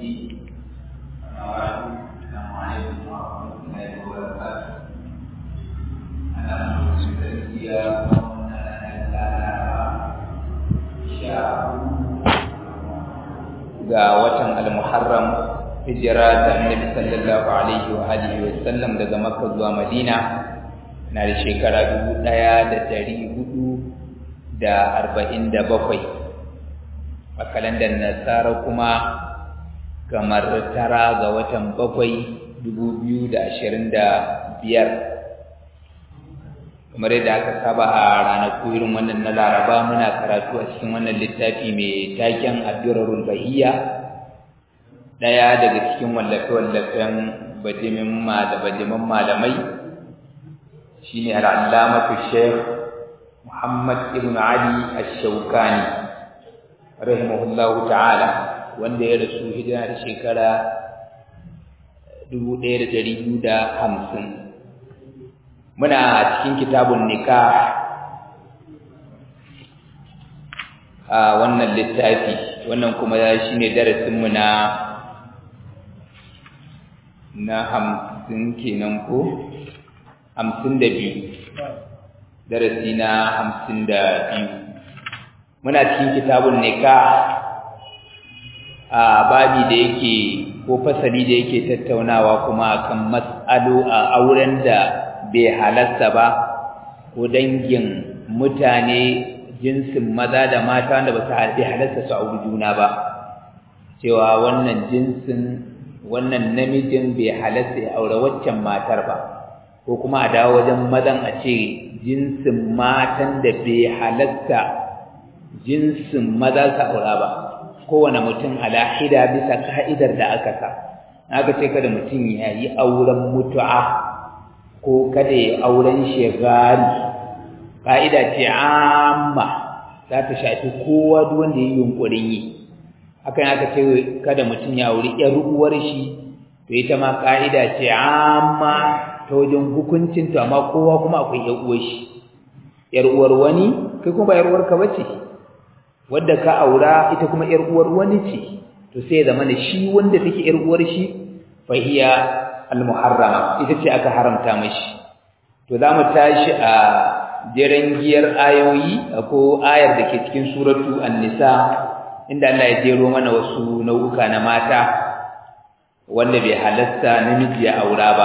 الدين السلام عليكم ورحمة الله وبركاته أنا أنصر تزكية ga watan al-Muharram hijira ta Annabi sallallahu alaihi wa alihi wa sallam daga Makka zuwa Madina na da shekara 1447 a kalandar Nasara kuma kamar tara ga watan bakwai 2025 kamar yadda aka saba a ranaku irin wannan na Laraba muna karatu a cikin wannan littafi mai taken Ad-Durarul Bahiyya daya daga cikin wallafe-wallafen bajimin bajiman malamai shine al-Allamatu Sheikh Muhammad ibn Ali Ash-Shawkani rahimahullahu ta'ala wanda ya rasu hijira da shekara 1250 muna cikin kitabun nikah a wannan littafi wannan kuma shine darasinmu na na hamsin kenan ko hamsin da biyu darasi na hamsin da biyu muna cikin kitabun nikah a babi da yake ko fasali da yake tattaunawa kuma akan mas'alu a auren da bai halatta ba ko dangin mutane jinsin maza da mata wanda ba su bai halatta su auri juna ba cewa wannan jinsin wannan namijin bai halatta ya aure waccan matar ba ko kuma a dawo wajen mazan a ce jinsin matan da bai halatta jinsin maza su aura ba kowane mutum alahida bisa ka'idar da aka sa aka ce kada mutum ya yi auren mutu'a ko kada ya auren shegari ka'ida ce amma za ta shafi kowa duk wanda ya yi yunkurin yi hakan aka ce kada mutum ya auri ƴar uwar shi to ita ma ka'ida ce amma ta wajen hukuncin to amma kowa kuma akwai ƴar uwar shi ƴar uwar wani kai kuma ba ƴar uwar ka bace wadda ka aura ita kuma ƴar uwar wani ce to sai ya zama shi wanda take ƴar uwar shi fa hiya al-muharrama ita ce aka haramta mashi to zamu tashi a jeren giyar ayoyi ko ayar da ke cikin suratu an-nisa inda Allah ya jero mana wasu nau'uka na mata wanda bai halasta namiji ya aura ba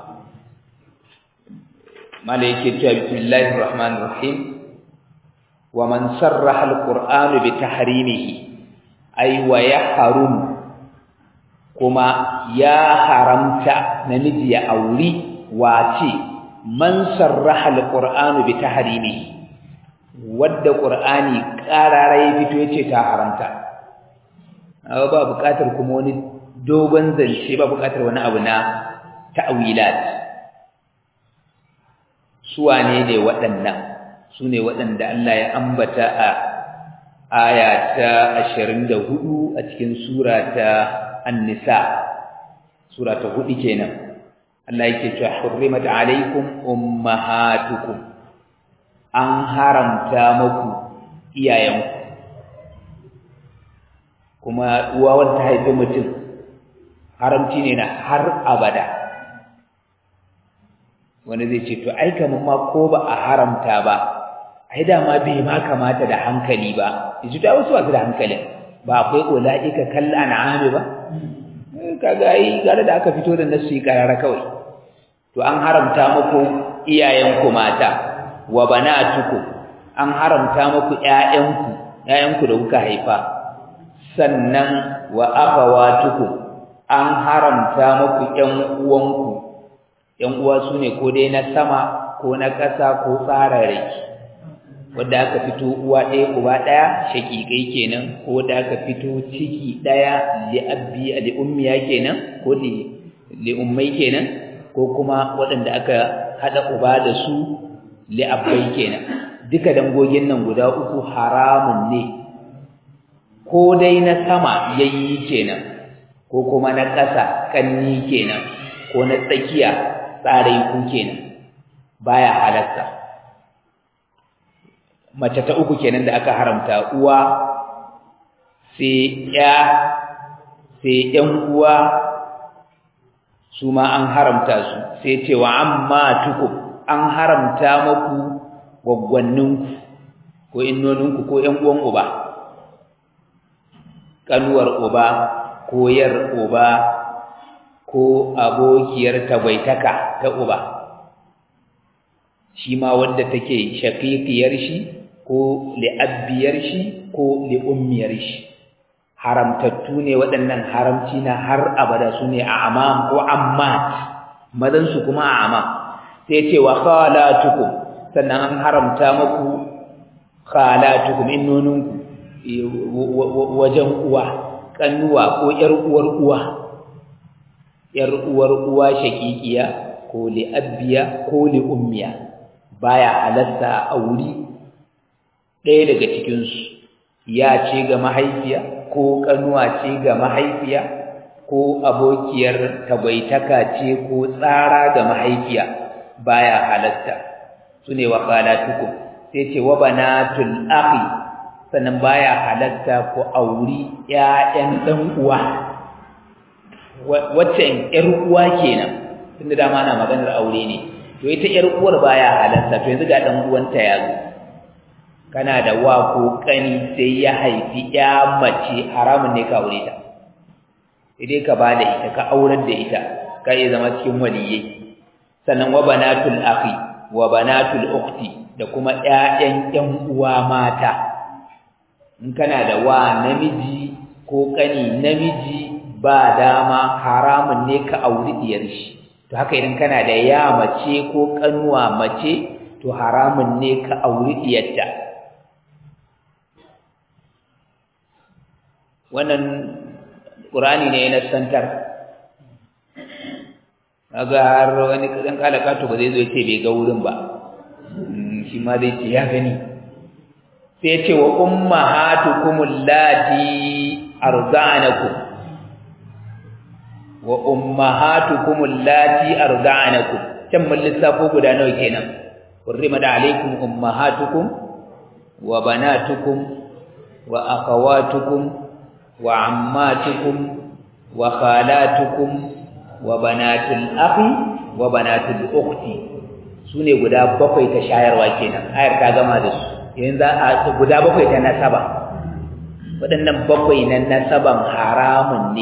mala yake cewa bismillahir rahmanir rahim wa man sarraha al-qur'anu bi tahrimihi ay wa yahrum kuma ya haramta namiji ya auri wace man sarraha alqur'anu bi tahrimi wadda qur'ani qarara ya fito yace ta haramta awa ba buƙatar kuma wani dogon zance ba buƙatar wani abu na ta'wilat su wane ne waɗannan su ne waɗanda Allah ya ambata a aya ta 24 a cikin sura ta An-Nisa sura ta hudu kenan Allah yake cewa hurrimat alaikum ummahatukum an haramta muku iyayenku kuma uwa wanda haife mutum haramci ne na har abada wanda zai ce to ai kaman ma ko ba a haramta ba ai da ma bai ma kamata da hankali ba yaji ta wasu wasu da hankalin ba akwai ulaika kal an'ami ba kaga ai gare da aka fito da nasu karara kawai to an haramta muku iyayenku mata wa banatuku an haramta muku ƴaƴanku ƴaƴanku da kuka haifa sannan wa akhawatuku an haramta muku ƴan uwanku ƴan uwa sune ko dai na sama ko na ƙasa ko tsararraki wanda aka fito uwa ɗaya uba ɗaya shaƙiƙai kenan ko da aka fito ciki ɗaya li abbi li ummiya kenan ko li li ummai kenan ko kuma waɗanda aka haɗa uba da su li abbai kenan duka dangogin nan guda uku haramun ne ko dai na sama yayi kenan ko kuma na ƙasa kanni kenan ko na tsakiya tsarai ku kenan baya halatta mace ta uku kenan da aka haramta uwa sai ya sai ‘yan uwa su ma an haramta su sai ce wa amma tuku an haramta maku gwaggwanninku ko innoninku ko ‘yan uwan uba ƙanuwar uba ko yar uba ko abokiyar tagwaitaka ta uba shi ma wanda take shaqiqiyar shi ko li'abbiyar shi ko li'ummiyar shi haramtattu ne waɗannan haramci na har abada su ne a amam ko ammat mazan su kuma a amam sai ce wa khalatukum sannan an haramta maku khalatukum innoninku wajen uwa kannuwa ko ƴar uwar uwa ƴar uwar uwa shaqiqiya ko li'abbiya ko li'ummiya baya halatta a wuri ɗaya daga cikinsu ya ce ga mahaifiya ko ƙanuwa ce ga mahaifiya ko abokiyar tabaitaka ce ko tsara ga mahaifiya baya halatta su ne wa khalatukum sai ce wa banatul akhi sannan baya halatta ku auri ƴaƴan ɗan uwa wacce ƴar uwa kenan tunda dama ana maganar aure ne to ita ƴar uwar baya halatta to yanzu ga ɗan uwanta ya zo kana da wa ko kani sai ya haifi ya mace haramun ne ka aure ta idai ka bada ita ka aurar da ita ka iya zama cikin waliyyi sannan wa banatul akhi wa banatul ukhti da kuma ƴaƴan ƴan uwa mata in kana da wa namiji ko kani namiji ba dama haramun ne ka auri diyar shi to haka idan kana da ya mace ko kanuwa mace to haramun ne ka auri diyarta wannan ƙurani ne na santar kaga har wani kadan kalaka to ba zai zo yace bai ga wurin ba shi ma zai ce ya gani sai yace wa ummahatukum allati arda'anakum wa ummahatukum allati arda'anakum can mun lissafo guda nawa kenan hurrimat alaykum ummahatukum wa banatukum wa akhawatukum wa ammatukum wa khalatukum wa banatul akhi wa banatul ukhti sune guda bakwai ta shayarwa kenan ayar ta gama da su yanzu a guda bakwai ta nasaba waɗannan bakwai na nasaban haramun ne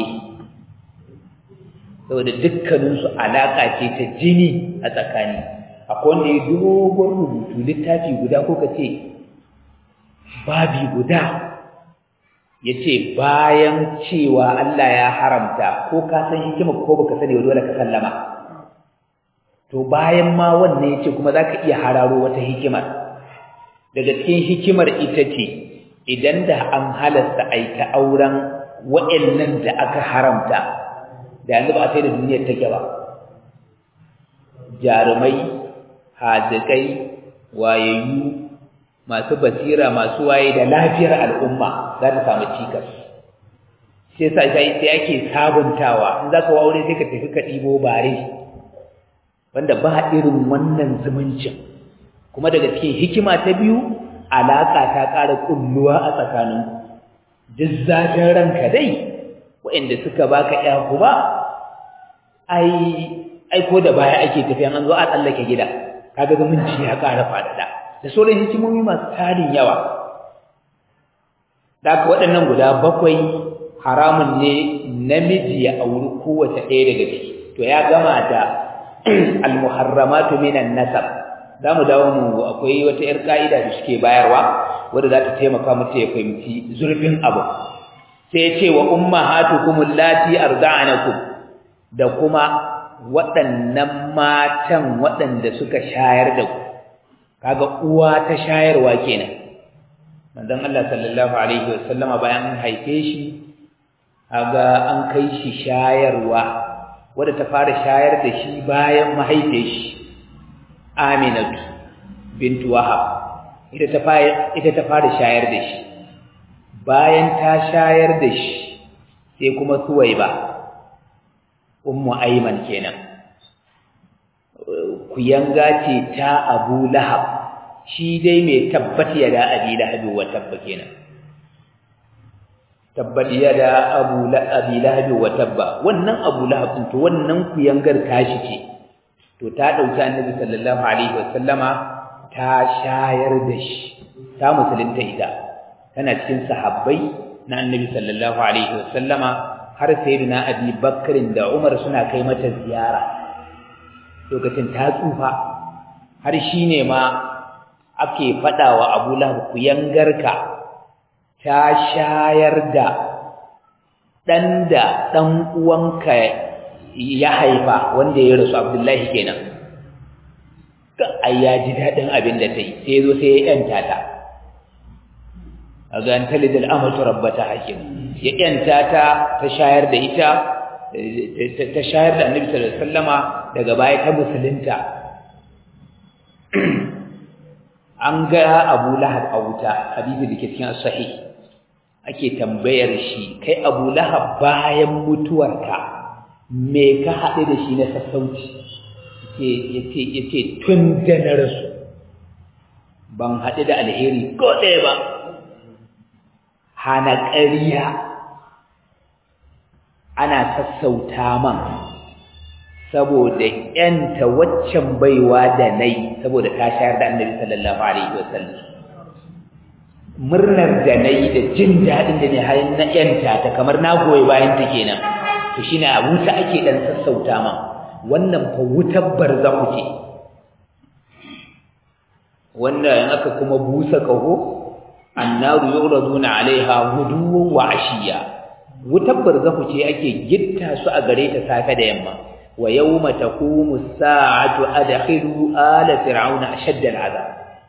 saboda dukkaninsu alaƙa ce ta jini a tsakani akwai wanda ya dogon rubutu littafi guda ko ka ce babi guda ya ce bayan cewa Allah ya haramta ko ka san hikima ko baka sani ba dole ka sallama to bayan ma wannan ya ce kuma za ka iya hararo wata hikimar daga cikin hikimar ita ce idan da an halasta aika auren wa'annan da aka haramta da yanzu ba a sai da duniyar take ba jarumai hazikai wayayyu masu basira masu waye da lafiyar al'umma za ta samu cikas sai sa sai ake sabuntawa in za ka aure sai ka tafi ka ɗibo bare wanda ba irin wannan zumuncin kuma daga cikin hikima ta biyu alaƙa ta ƙara ƙulluwa a tsakaninku duk zafin ranka dai waɗanda suka baka ƴa ba ai ai ko da baya ake tafiya an zo a tsallake gida kaga zumunci ya ƙara faɗaɗa da sauran hikimomi masu tarin yawa da aka waɗannan guda bakwai haramun ne namiji ya auri kowace ɗaya daga ciki to ya gama da almuharramatu minan nasab za mu dawo mu akwai wata 'yar ka'ida da suke bayarwa wadda za ta taimaka mutu ya fahimci zurfin abu sai ya ce wa ummahatukum allati arda'anakum da kuma waɗannan matan waɗanda suka shayar da ku kaga uwa ta shayarwa kenan manzon Allah sallallahu alaihi wasallama bayan an haife shi kaga an kai shi shayarwa wadda ta fara shayar da shi bayan mahaife shi Aminatu bintu Wahab ita ta fara ita ta fara shayar da shi bayan ta shayar da shi sai kuma Suwaiba ummu Ayman kenan kuyanga ce ta Abu Lahab shi dai mai tabbata ya da Abi Lahab wa tabba kenan tabbat yada abu abi lahab wa tabba wannan abu lahab to wannan kuyangar tashi ce to ta dauki annabi sallallahu alaihi wasallama ta shayar da shi ta musulunta ita tana cikin sahabbai na annabi sallallahu alaihi wasallama har sayyidina abi bakrin da umar suna kai mata ziyara lokacin ta tsufa har shine ma ake fadawa abu lahab kuyangarka ta shayar da dan da dan uwanka ya haifa wanda ya rasu abdullahi kenan ai ya ji daɗin abin da ta yi sai zo sai ya yanta ta a ga an talidal amatu rabbata hakim ya yanta ta ta shayar da ita ta shayar da annabi sallallahu alaihi wasallama daga baya ta musulunta an ga Abu Lahab a wuta hadisi da ke cikin sahih ake tambayar shi kai Abu Lahab bayan mutuwarka me ka haɗe da shi na sassauci yace yace tun da na rasu ban haɗu da alheri ko ɗaya ba hana ƙariya ana sassauta man saboda ƴanta waccan baiwa da nai saboda ta shayar da annabi sallallahu alaihi wasallam murnar da nayi da jin daɗin da ne har na ƴanta ta kamar na goyi bayan ta kenan to shine a wuta ake dan sassauta man wannan fa wutar barzahu ce wanda in aka kuma busa kaho annaru yuraduna alaiha guduwan wa ashiya wutar barzahu ce ake gitta su a gare ta safe da yamma wa yawma taqumu as-sa'atu adkhilu ala fir'auna ashadda al-'adab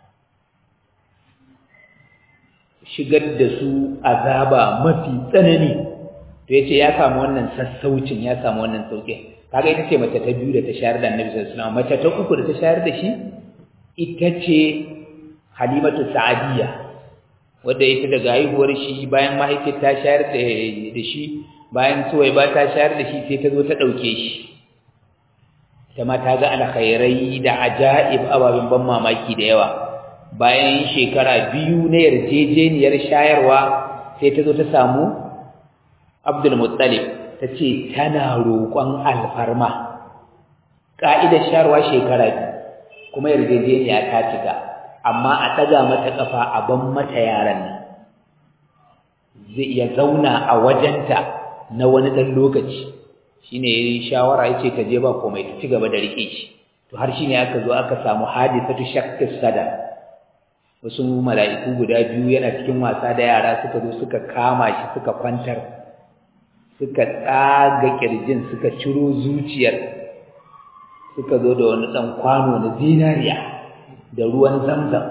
shigar da su azaba mafi tsanani to yace ya samu wannan sassaucin ya samu wannan sauƙin kaga ita ce mace ta biyu da ta shayar da Annabi sallallahu alaihi wasallam mace ta uku da ta shayar da shi ita ce Halimatu Sa'adiyya wadda ita daga haihuwar shi bayan mahaifiyar ta shayar da shi bayan Suwaiba ta shayar da shi sai ta zo ta dauke shi ta ma ta ga alkhairai da ajaib ababen ban mamaki da yawa bayan shekara biyu na yarjejeniyar shayarwa sai ta zo ta samu Abdul Muttalib ta ce tana roƙon alfarma ƙa'idar shayarwa shekara biyu kuma yarjejeniya ta cika amma a ɗaga mata ƙafa a ban mata yaran nan zai iya zauna a wajenta na wani ɗan lokaci shine yayi shawara yace ta je ba komai ta ci gaba da rike shi to har shine aka zo aka samu hadisatu shaqqis sada wasu mala'iku guda biyu yana cikin wasa da yara suka zo suka kama shi suka kwantar suka tsaga kirjin suka ciro zuciyar suka zo da wani ɗan kwano na zinariya da ruwan zamzam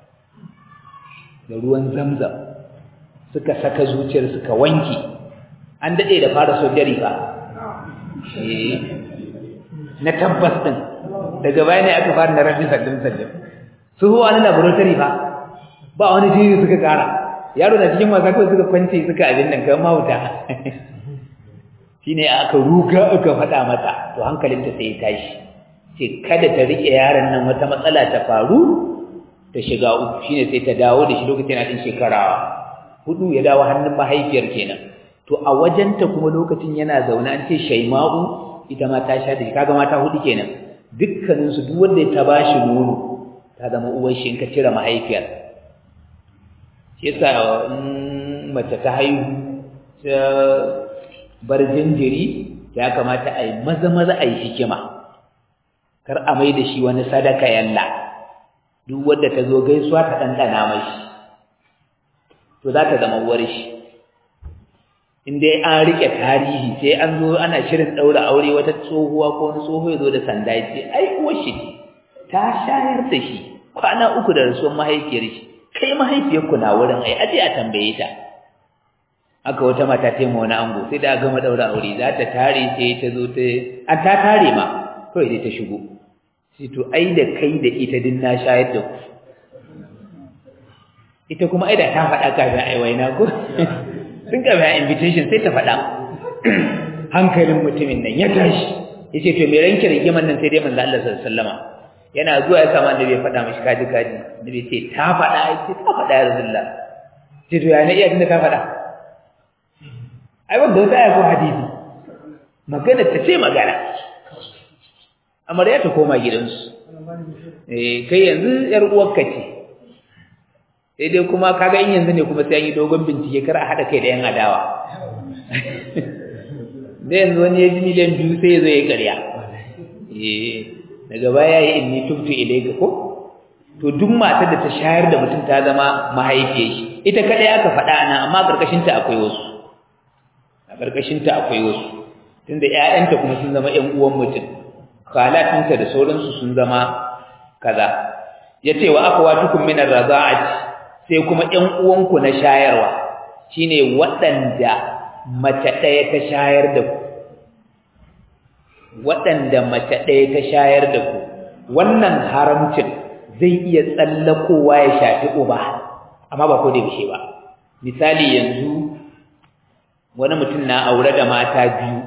da ruwan zamzam suka saka zuciyar suka wanki an daɗe da fara sojari ba na tabbas ɗin daga baya ne aka fara na rabin saddin saddin su huwa na laboratory ba ba wani jini suka kara yaro na cikin wasa kawai suka kwance suka abin nan kamar mahuta shine aka ruga aka faɗa mata to hankalinta sai ya tashi ce kada ta rike yaron nan wata matsala ta faru ta shiga uku shine sai ta dawo da shi lokacin yana din shekara hudu ya dawo hannun mahaifiyar kenan to a wajenta kuma lokacin yana zaune an ce shaima'u ita ma ta sha da shi kaga mata hudu kenan dukkanin su duk wanda ta bashi nono ta zama uwar shi in ka cire mahaifiyar shi yasa mace ta haihu ta bar jinjiri ya kamata a yi maza maza a yi hikima kar a mai da shi wani sadaka yalla duk wanda ta zo gaisuwa ta ɗanɗana mashi to za ta zama uwar shi in dai an rike tarihi sai an zo ana shirin ɗaura aure wata tsohuwa ko wani tsoho ya zo da sanda ya ce ai uwar shi ta shayar da shi kwana uku da rasuwar mahaifiyar shi kai mahaifiyar ku na wurin ai aje a tambaye ta aka wata mata ta ma wani ango sai da gama ɗaura aure za ta tare sai ta zo ta an ta tare ma kawai dai ta shigo sai to ai da kai da ita din na shayar da ku ita kuma ai da ta faɗa kafin ai waina ko sun ka bayan invitation sai ta faɗa hankalin mutumin nan ya tashi yace to me ranki rigiman nan sai dai manzo Allah sallallahu alaihi wasallama yana zuwa ya samu annabi ya faɗa mishi kaji kaji annabi ce ta faɗa ai ce ta faɗa ya rasulullah ce to ya ne iya tunda ta faɗa ai wanda wata ya ko hadisi magana ta ce magana amarya ta koma gidansu eh kai yanzu yar uwarka ce sai dai kuma kaga in yanzu ne kuma sai an yi dogon bincike kar a hada kai da yan adawa da yanzu wani ya ji miliyan biyu sai ya zo ya karya eh daga baya yi inni tubtu ilayka ko to duk matar da ta shayar da mutum ta zama mahaifiyar shi ita kadai aka faɗa nan amma karkashin ta akwai wasu a karkashin ta akwai wasu tunda ƴaƴanta kuma sun zama ƴan uwan mutum khalatinta da sauransu sun zama kaza yace wa akhawatukum min ar-rada'ati sai kuma ƴan uwanku na shayarwa shine waɗanda mace ɗaya ta shayar da ku waɗanda mace ɗaya ta shayar da ku wannan haramcin zai iya tsallakowa ya shafi uba amma ba ko da bishe ba misali yanzu wani mutum na aure da mata biyu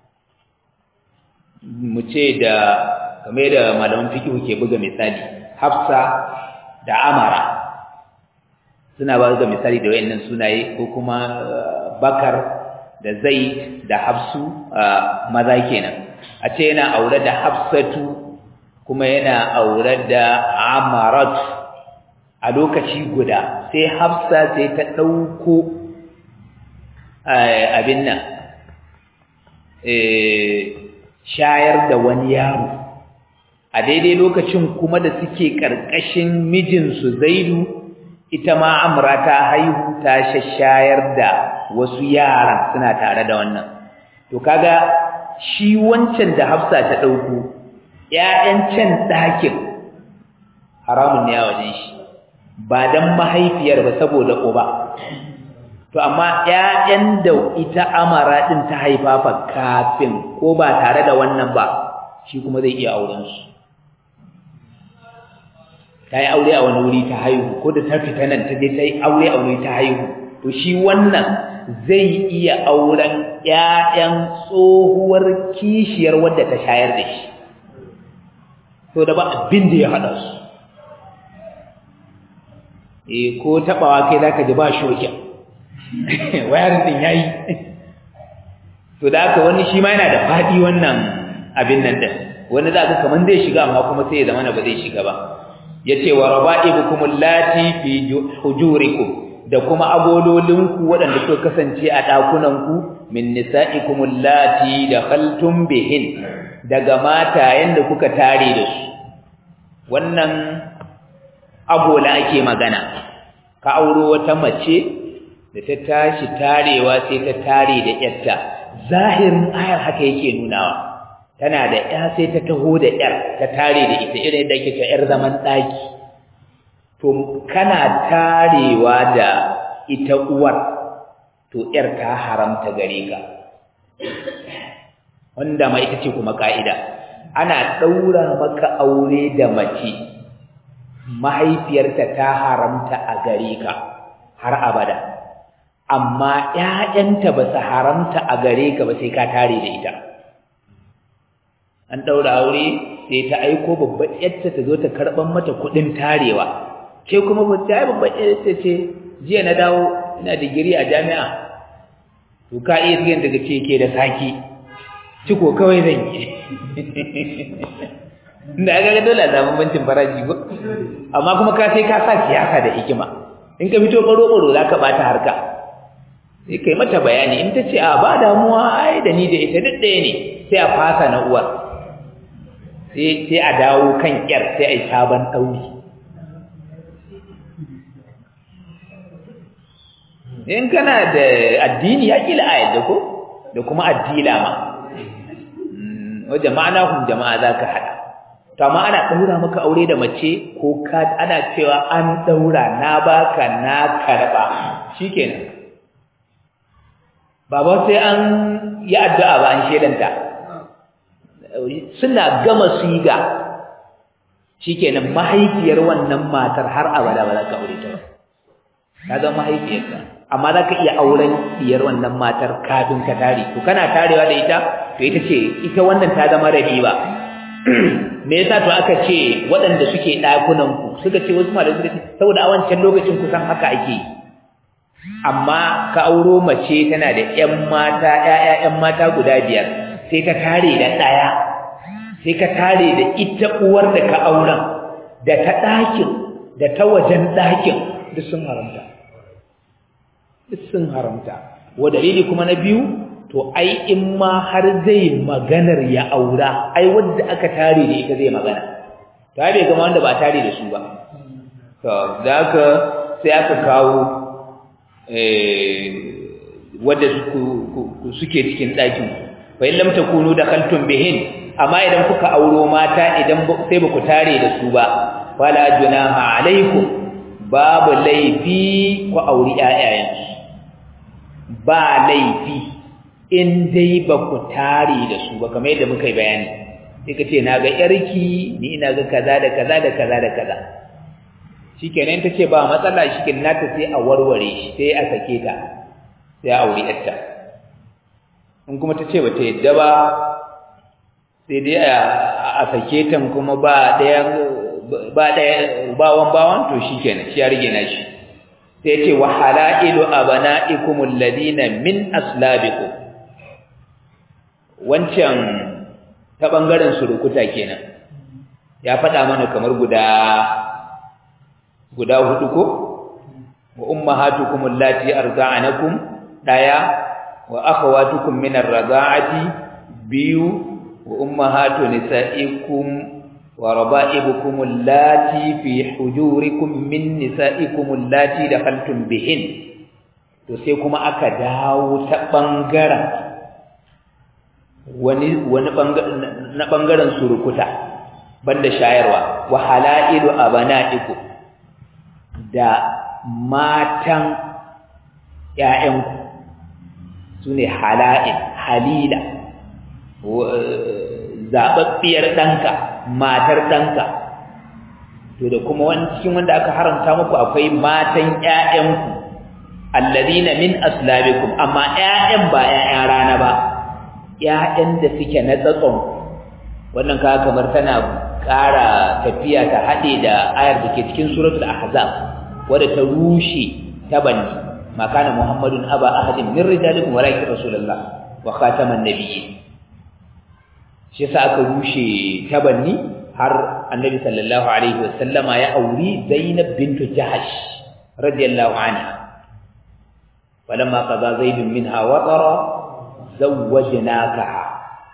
mu ce da game da malaman fiqh ke buga misali Hafsa da Amara suna ba ga misali da wayannan sunaye ko kuma Bakar da Zaid da Hafsu maza kenan a ce yana aure da Hafsatu kuma yana aure da Amarat a lokaci guda sai Hafsa sai ta dauko abin nan eh shayar da wani yaro a daidai lokacin kuma da suke karkashin mijinsu Zaidu ita ma Amra ta haihu ta shayar da wasu yaran suna tare da wannan to kaga shi wancan da Hafsa ta dauko ƴaƴan can ɗakin haramun ne a wajen shi ba dan mahaifiyar ba saboda uba to amma ƴaƴan da ita Amara din ta haifa fa kafin ko ba tare da wannan ba shi kuma zai iya auren su ta yi aure a wani wuri ta haihu ko da ta fita nan ta je ta yi aure a wani ta haihu to shi wannan zai iya auren ƴaƴan tsohuwar kishiyar wadda ta shayar da shi to da ba abin da ya haɗa su eh ko taɓawa kai zaka ji ba shokin wayarin din yayi to da haka wani shi ma yana da faɗi wannan abin nan din wani za ka kaman zai shiga amma kuma sai ya zama ba zai shiga ba yace wa raba'ibukum allati fi hujurikum da kuma agololinku waɗanda suka kasance a ɗakunanku min nisa'ikum allati dakhaltum bihin daga matayen da kuka tare da su wannan agola ake magana ka auro wata mace da ta tashi tarewa sai ta tare da yarta zahirin ayar haka yake nunawa tana da ya sai ta taho da yar ta tare da ita irin da kike yar zaman daki to kana tarewa da ita uwar to yar ta haramta gare ka wanda ma ita ce kuma ka'ida ana daura maka aure da mace mahaifiyarta ta haramta a gare ka har abada amma ƴaƴanta ba su haramta a gare ka ba sai ka tare da ita an daura aure sai ta aiko babbar yarta ta zo ta karban mata kuɗin tarewa ke kuma ba ta babbar yarta ce jiya na dawo ina digiri a jami'a to ka iya tsiyan daga ce ke da saki ciko kawai zan yi da aka ga dole a samu bancin faraji ba amma kuma ka sai ka sa siyasa da hikima in ka fito baro-baro za ka ɓata harka sai kai mata bayani in ta ce a ba damuwa ai da ni da ita duk ɗaya ne sai a fasa na uwar sai a dawo kan ƙyar sai a yi sabon ɗauri in kana da addini ya ƙila a yadda ko da kuma addila ma wajen ma'ana hun jama'a za ka haɗa to amma ana ɗaura maka aure da mace ko ka ana cewa an ɗaura na baka na karɓa shikenan ba ba sai an yi addu'a ba an shelanta suna gama siga shikenan mahaifiyar wannan matar har abada ba za ka aure ta ba ka zama mahaifiyarka amma za ka iya auren diyar wannan matar kafin ka tare to kana tarewa da ita to ita ce ita wannan ta zama rabiba me yasa to aka ce waɗanda suke ɗakunan ku suka ce wasu malamai suka ce saboda a wancan lokacin kusan haka ake amma ka auro mace tana da ƴan mata ƴaƴa ƴan mata guda biyar sai ka tare da ɗaya sai ka tare da ita uwar da ka auren da ta ɗakin da ta wajen ɗakin duk sun haramta duk sun haramta wa dalili kuma na biyu to ai in ma har zai maganar ya aura ai wanda aka tare da ita zai magana to ai bai gama wanda ba tare da su ba to zaka sai aka kawo eh wanda suke cikin ɗakin fa in lam takunu dakhaltum bihin amma idan kuka auro mata idan sai ba ku tare da su ba fala junaha alaikum babu laifi ku auri ƴaƴayensu ba laifi in dai ba ku tare da su ba kamar yadda muka yi bayani sai ka ce na ga yarki ni ina ga kaza da kaza da kaza da kaza shikenan ta ce ba matsala shikenan nata sai a warware shi sai a sake ta sai a auri yarta in kuma ta ce ba ta yadda ba sai dai a sake ta kuma ba ɗaya ba ɗaya bawan bawan to shikenan shi ya rige na shi sai ce wa halailu abana'ikum alladhina min aslabikum wancan ta bangaren surukuta kenan ya faɗa mana kamar guda guda hudu ko wa ummahatukum allati arda'anakum daya wa akhawatukum min ar-rada'ati biyu wa ummahatu nisa'ikum wa raba'ibukum allati fi hujurikum min nisa'ikum allati dakhaltum bihin to sai kuma aka dawo ta bangaren wani wani na bangaren surukuta banda shayarwa wa halailu abana'ikum da matan ƴaƴanku sune hala'il halila zababbiyar danka matar danka to da kuma wani cikin wanda aka haramta muku akwai matan ƴaƴanku alladhina min aslabikum amma ƴaƴan ba ƴaƴan rana ba ƴaƴan da suke na tsatson wannan kaga kamar tana ƙara tafiya ta haɗe da ayar da ke cikin suratul ahzab wadda ta rushe ta banni ma kana muhammadun aba ahadin min rijalikum walakin rasulullah wa khataman nabiyyin shi yasa aka rushe ta banni har annabi sallallahu alaihi wasallama ya auri zainab bintu jahash radiyallahu anha falamma qada zaid minha watara zawwajnakaha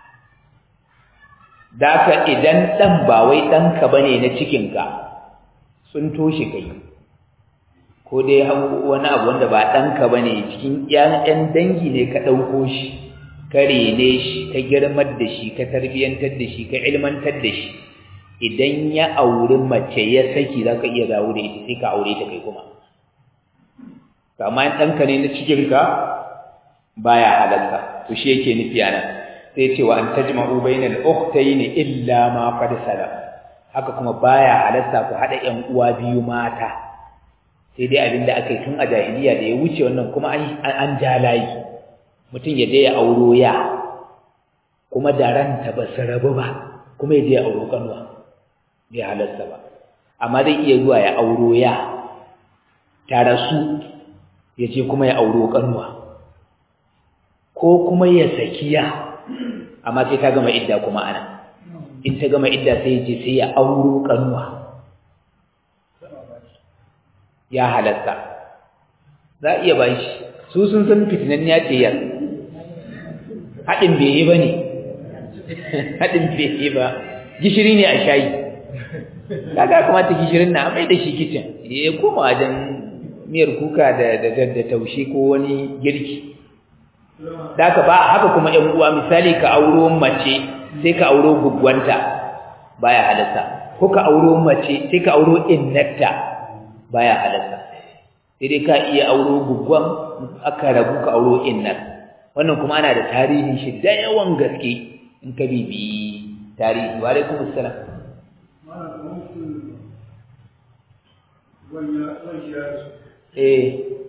daka idan dan ba wai danka bane na cikinka sun toshe kai ko dai wani abu wanda ba ɗanka ba ne cikin ‘yan dangi ne ka ɗauko shi ka rene shi ka girmar da shi ka tarbiyyantar da shi ka ilmantar da shi idan ya auri mace ya saki za ka iya dawo da ita sai ka aure ta kai kuma amma ɗanka ne na cikinka baya halarta to shi yake nufi a nan sai ce wa an tajma'u bainal ukhtayn illa ma qad salam haka kuma baya halarta ku hada ƴan uwa biyu mata sai dai abin da aka yi tun a jahiliya da ya wuce wannan kuma an ja layi mutum ya je ya auro ya kuma da ranta ba su rabu ba kuma ya je ya auro kanuwa bai halarta ba amma zai iya zuwa ya auro ya ta rasu ya je kuma ya auro kanuwa ko kuma ya saki ya amma sai ta gama idda kuma ana in ta gama idda sai ya je sai ya auro kanuwa ya halatta za a iya ba shi su sun san fitinan ya ce yar haɗin bai yi ba ne haɗin bai yi ba gishiri ne a shayi kaga kamata gishirin na mai da shi kicin ya koma wajen miyar kuka da da taushe ko wani girki da ka ba haka kuma ƴan uwa misali ka auro mace sai ka auro gugwanta baya halatta ko ka auro mace sai ka auro innata baya halatta sai dai ka iya auro gugwan aka rabu ka auro innar wannan kuma ana da tarihin shi da yawan gaske in ka bibi tarihi wa alaikum assalam eh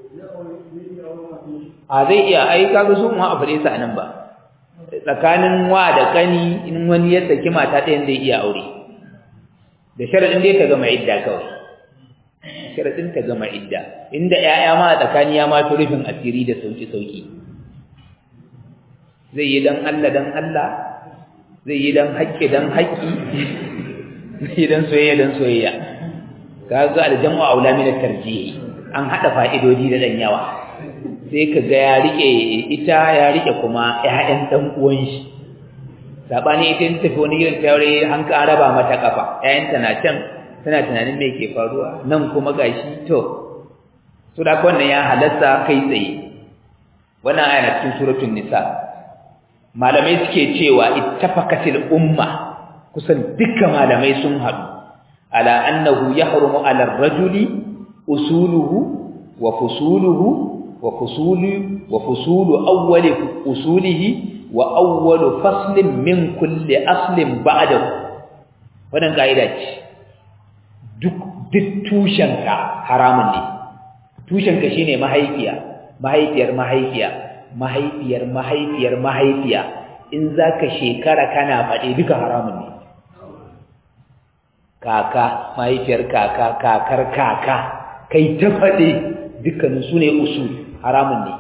a zai iya ai kaga su mu a fare sa nan ba tsakanin wa da kani in wani ya saki mata ɗayan zai iya aure da sharadin dai ta gama idda kawai sharadin ta gama idda inda ƴaƴa ma a tsakani ya ma fi rufin asiri da sauki sauki zai yi dan Allah dan Allah zai yi dan haƙƙi dan haƙƙi zai yi dan soyayya dan soyayya kaga aljamu aula min at-tarjih an hada fa'idodi da dan yawa sai ka ga ya rike ita ya rike kuma ƴaƴan dan uwan shi sabani ita in tafi wani gidan tare an ka raba mata kafa ƴaƴanta na can tana tunanin me ke faruwa nan kuma gashi to so da wannan ya halatta kai tsaye wannan aya na cikin suratul nisa malamai suke cewa ittafaqatil umma kusan dukkan malamai sun haɗu ala annahu yahrumu ala ar-rajuli usuluhu wa fusuluhu wa fusulu wa fusulu awwali usulihi wa awwalu faslin min kulli aslin ba'dahu wannan kaida ce duk duk tushenka haramun ne tushenka shine mahaifiya mahaifiyar mahaifiya mahaifiyar mahaifiyar mahaifiya in zaka shekara kana faɗe duka haramun ne kaka mahaifiyar kaka kakar kaka kai ta faɗe dukkanin su ne usul haramun ne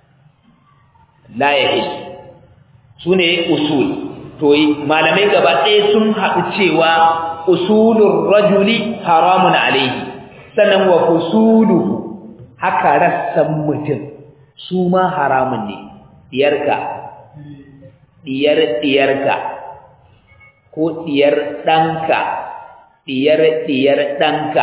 la yahi su ne usul to malamai gaba ɗaya sun haɗu cewa usulun rajuli haramun alaihi sannan wa fusuluhu haka rassan mutum su ma haramun ne diyarka diyar diyarka ko diyar ɗanka diyar diyar ɗanka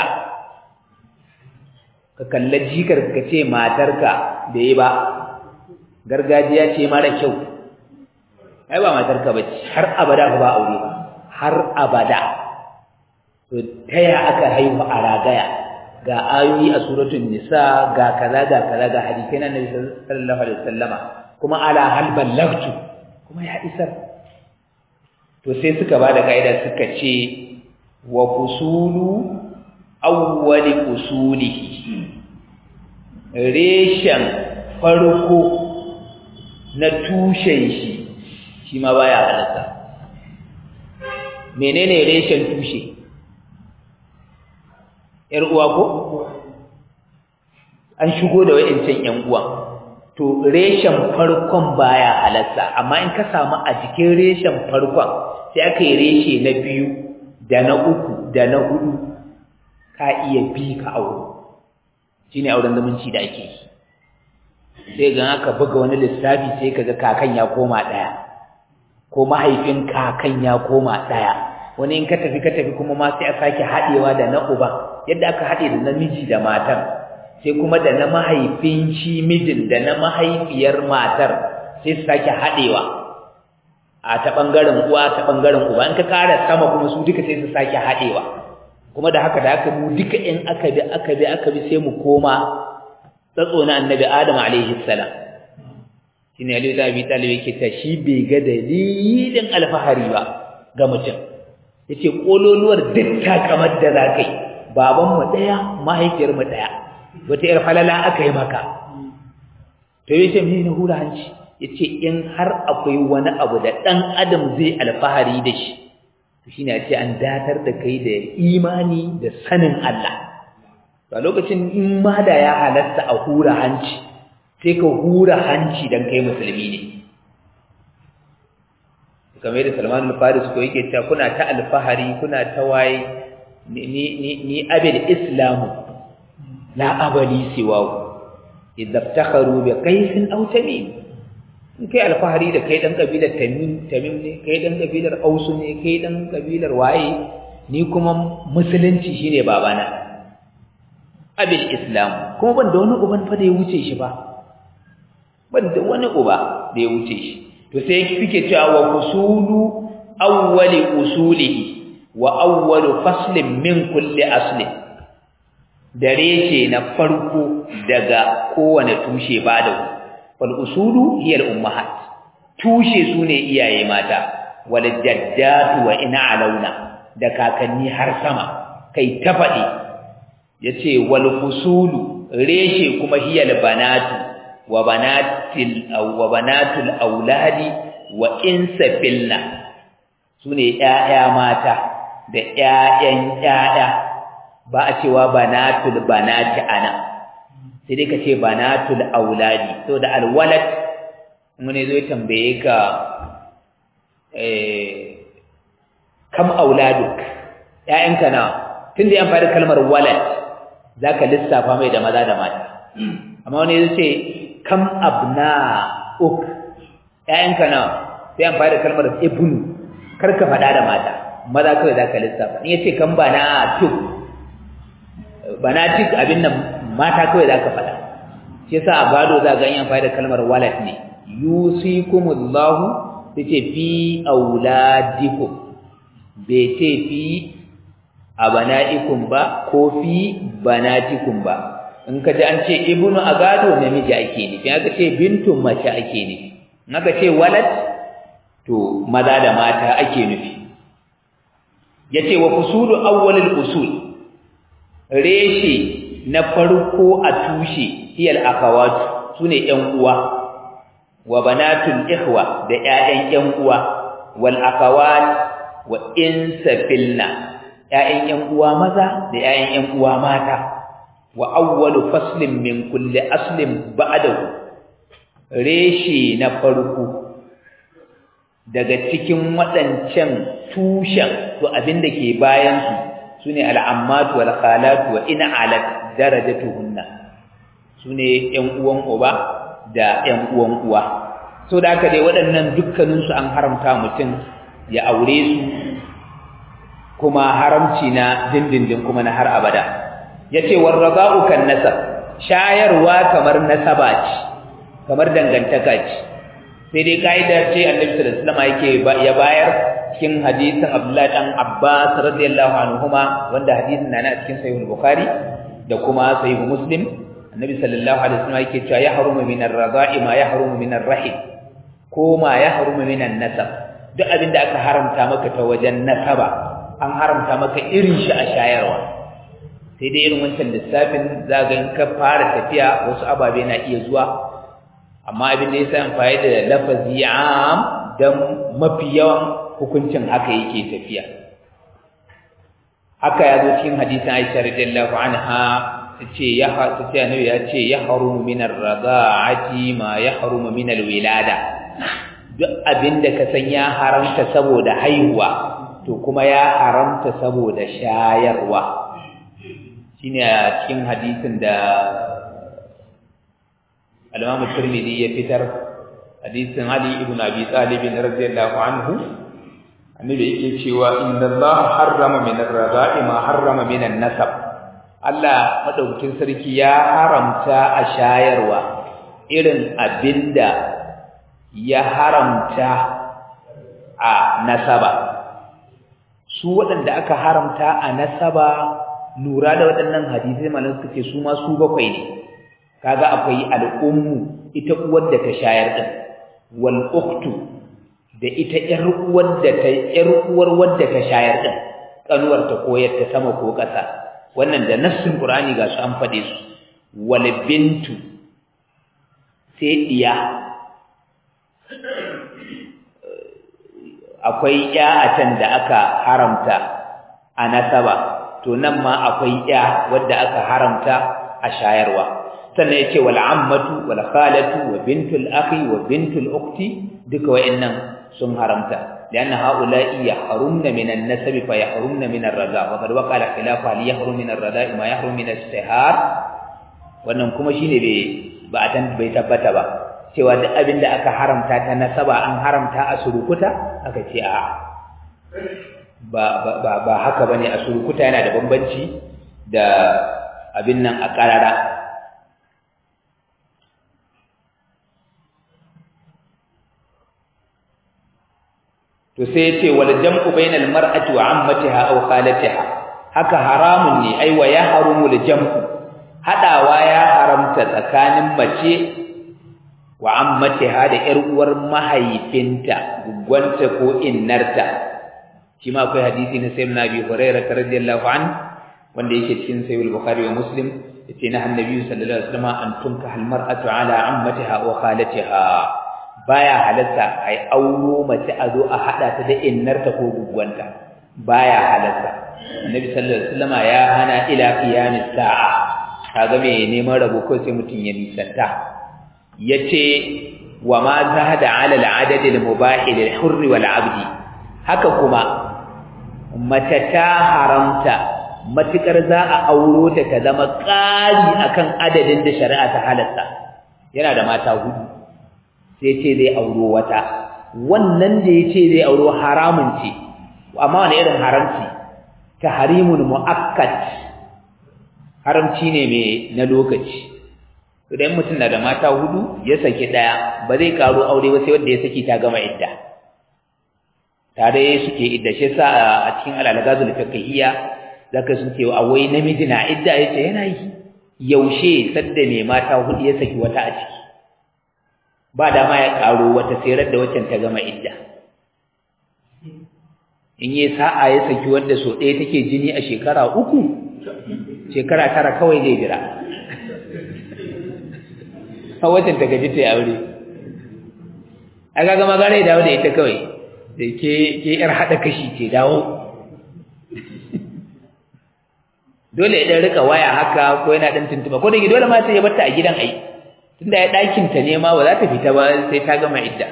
ka kalla jikar ka ce matarka da yi ba gargajiya ce mara kyau ai ba matarka ba ce har abada ba aure ba har abada to taya aka haihu a ragaya ga ayoyi a suratul nisa ga kaza ga kaza ga hadisi na nabi sallallahu alaihi wasallama kuma ala hal ballagtu kuma ya isar to sai suka bada kaida suka ce wa fusulu awwali usulihi reshen farko na tushen shi shi ma baya halatta menene reshen tushe ‘yar uwa ko? An shigo da wa'incan ‘yan uwa, to reshen farkon baya halatta, amma in ka samu a jikin reshen farkon sai aka yi reshe na biyu da na uku da na hudu ka iya bi ka auro. Shi ne auren zamanci da ake yi. Sai ga aka buga wani lissafi sai ka ga kakan ya koma ɗaya, ko mahaifin kakan ya koma ɗaya. wani in ka tafi ka tafi kuma ma sai a sake haɗewa da na uban yadda aka haɗe da namiji da matar sai kuma da na mahaifin shi mijin da na mahaifiyar matar sai su sake haɗewa a ta ɓangaren uwa ta ɓangaren uba in ka ƙara sama kuma su duka sai su sake haɗewa kuma da haka da haka mu duka in aka bi aka bi aka bi sai mu koma tsatso na annabi adam alaihi salam shine Ali da Abi Talib yake ta shi bai ga dalilin alfahari ba ga mutum yace kololuwar duk takamar da zakai baban mu daya mahaifiyar mu daya wata yar falala aka yi maka to yace me ne hura hanci yace in har akwai wani abu da dan adam zai alfahari da shi to shine yace an datar da kai da imani da sanin Allah to lokacin in ma da ya halatta a hura hanci sai ka hura hanci dan kai musulmi ne kamar da Salman al-Faris ko yake cewa kuna ta alfahari kuna ta waye ni ni ni abil islam la abali siwahu idza iftakharu bi qais aw tamim in kai alfahari da kai dan kabilar tamim tamim ne kai dan kabilar aus ne kai dan kabilar waye ni kuma musulunci shine babana abil islam kuma ban da wani uban fa da ya wuce shi ba ban da wani uba da ya wuce shi to sai kike cewa wa usulu awwali usulihi wa awwalu faslin min kulli aslin dare ce na farko daga kowane tushe ba da wal usulu hiya al ummahat tushe sune iyaye mata wal jaddatu wa ina alauna da kakanni har sama kai ta faɗi yace wal fusulu reshe kuma hiya al banatu wa banatil wa banatul auladi wa insafilna sune ƴaƴa mata da ƴaƴan ƴaƴa ba a cewa banatul banati ana sai dai ka ce banatul auladi to da alwalad mun zo tambaye ka eh kam auladuk ƴaƴanka na tunda an fara kalmar walad zaka lissafa mai da maza da mata amma wani zai ce kam abna'uk ƴaƴanka na sai an fara kalmar ibnu kar ka faɗa da mata maza kawai zaka lissafa in yace kam banatuk banatik abin nan mata kawai zaka faɗa shi yasa a gado za ga an fara kalmar walad ne yusikumullahu tace fi auladikum bai ce fi abana'ikum ba ko fi banatikum ba in ka ji an ce ibnu a gado namiji ake nufi aka ce bintun mace ake nufi in aka ce walad to maza da mata ake nufi yace wa fusulu awwalil usul reshe na farko a tushe hiyal akhawat sune ƴan uwa wa banatul ikhwa da ƴaƴan ƴan uwa wal akhawat wa insafilna ƴaƴan ƴan uwa maza da ƴaƴan ƴan uwa mata wa awwalu faslin min kulli aslin ba'dahu reshe na farko daga cikin waɗancan tushen to abin da ke bayan su sune al'ammatu wal khalatu wa in alat darajatuhunna sune ƴan uwan uba da ƴan uwan uwa so da haka dai waɗannan dukkanin su an haramta mutum ya aure su kuma haramci na dindindin kuma na har abada yace warrada'u kan nasab shayarwa kamar nasaba ce kamar dangantaka ce sai dai kaida ce Annabi sallallahu alaihi wasallam yake ya bayar cikin hadisin Abdullah dan Abbas radiyallahu anhuma wanda hadisin na a cikin sahih Bukhari da kuma sahih Muslim Annabi sallallahu alaihi wasallam yake cewa ya harumu min ar-rada'i ma ya harumu min ar-rahim ko ma ya harumu min an-nasab duk abin da aka haramta maka ta wajen nasaba an haramta maka irin shi a shayarwa sai dai irin wancan lissafin zaga in ka fara tafiya wasu ababe na iya zuwa amma abin da yasa amfani da lafazi am dan mafi yawan hukuncin haka yake tafiya haka ya zo cikin hadisin Aisha radiyallahu anha tace ya tace annabi ya ce ya harumu min ar-rada'ati ma ya harumu min al-wilada duk abin da ka san ya haramta saboda haihuwa to kuma ya haramta saboda shayarwa shine a cikin hadisin da al-Imam Tirmidhi ya fitar hadisin Ali ibn Abi Talib radiyallahu anhu annabi yake cewa inna Allah harrama min ar-rada'i ma harrama min an-nasab Allah madaukakin sarki ya haramta a shayarwa irin abinda ya haramta a nasaba su waɗanda aka haramta a nasaba lura da waɗannan hadisai malam suka ce su ma su bakwai ne kaga akwai al'ummu ita uwar da ta shayar din wal ukhtu da ita ƴar uwar da ta ƴar uwar wadda ta shayar din kanuwar ta koyar ta sama ko ƙasa wannan da nassin qur'ani ga su an fade su wal bintu sai diya akwai ƴa a can da aka haramta a nasaba to nan ma akwai ƴa wadda aka haramta a shayarwa sannan yace wal ammatu wal khalatu wa bintul akhi wa bintul ukhti duka wayannan sun haramta lianna haula'i yahrumna min an-nasab fa yahrumna min ar-raza wa qad waqala khilafu hal yahrum min ar-raza ma yahrum min as-sihar wannan kuma shine bai ba a tan bai tabbata ba cewa duk abin da aka haramta ta nasaba an haramta a surukuta aka ce a ba ba ba haka bane a surukuta yana da bambanci da abin nan a karara to sai yace wal jam'u bainal mar'ati wa ammatiha aw khalatiha haka haramun ne ai wa yahrumul jam'u hadawa ya haramta tsakanin mace wa ammatiha da ƴar uwar mahaifinta gugwanta ko innarta shi ma akwai hadisi na sayyidina Abi Hurairah radiyallahu an wanda yake cikin sahih al-Bukhari wa Muslim yace na annabi sallallahu alaihi wasallam an tunka al mar'atu ala ammatiha wa khalatiha baya halatta ai auro mace a zo a hada ta da innarta ko gugwanta baya halatta annabi sallallahu alaihi wasallam ya hana ila qiyamis sa'a kaga me neman rabo ko sai mutun ya nisanta yace wa ma zahada ala al-adad al-mubah lil-hurr wal-'abd haka kuma mace ta haramta matukar za a auro ta ta zama ƙari akan adadin da shari'a ta halatta yana da mata hudu sai ce zai auro wata wannan da yace zai auro haramun ce amma wani irin haramci tahrimun muakkad haramci ne mai na lokaci idan mutum na da mata hudu ya saki daya ba zai karo aure ba sai wanda ya saki ta gama idda tare suke idda shi sa a cikin al-alghazul fiqhiyya zaka sun ce wai namiji na idda yace yana yi yaushe sadda mai mata hudu ya saki wata a ciki ba dama ya karo wata sai da waccan ta gama idda in yi sa'a ya saki wanda so ɗaya take jini a shekara uku shekara tara kawai zai jira a watan ta gaji ta yi aure a gaga magana ya dawo da ita kawai da ke yar haɗa kashi ce dawo dole ya ɗan rika waya haka ko yana ɗan tuntuba ko da ke dole ma sai ya barta a gidan ai tunda ya ɗakinta ne ma ba za ta fita ba sai ta gama idda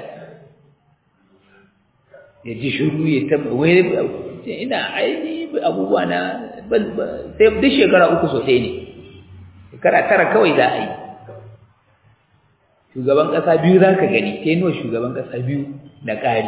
ya ji shuru ya ta wai ina aini abubuwa na sai duk shekara uku so ɗaya ne shekara tara kawai za a yi shugaban ƙasa biyu za ka gani sai nawa shugaban ƙasa biyu da ƙari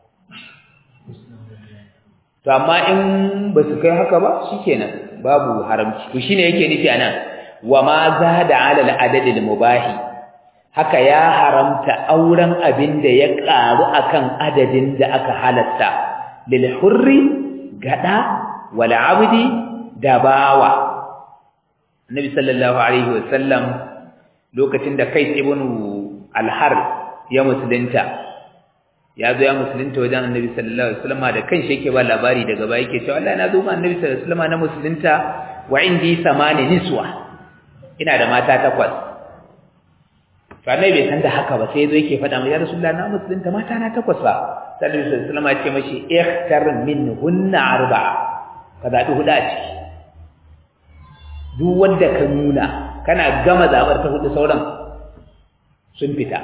to amma in ba su kai haka ba shikenan babu haramci to shine yake nufi anan wa ma zada ala al-adad al-mubahi haka ya haramta auren abin da ya ƙaru akan adadin da aka halatta lil hurri gada wal abdi da bawa annabi sallallahu alaihi wasallam lokacin da kai ibn al-har ya musulunta ya zo ya musulunta wajen annabi sallallahu alaihi wasallam da kanshi yake ba labari daga baya yake cewa Allah na zo ma annabi sallallahu alaihi wasallam na musulunta wa indi samani niswa ina da mata takwas to annabi bai san da haka ba sai yazo yake faɗa mai ya rasulullah na musulunta mata na takwas ba sai annabi sallallahu alaihi wasallam ya ce mashi ikhtar minhunna arba'a ka zabi huda a ciki duk wanda ka nuna kana gama zabar ta hudu sauran sun fita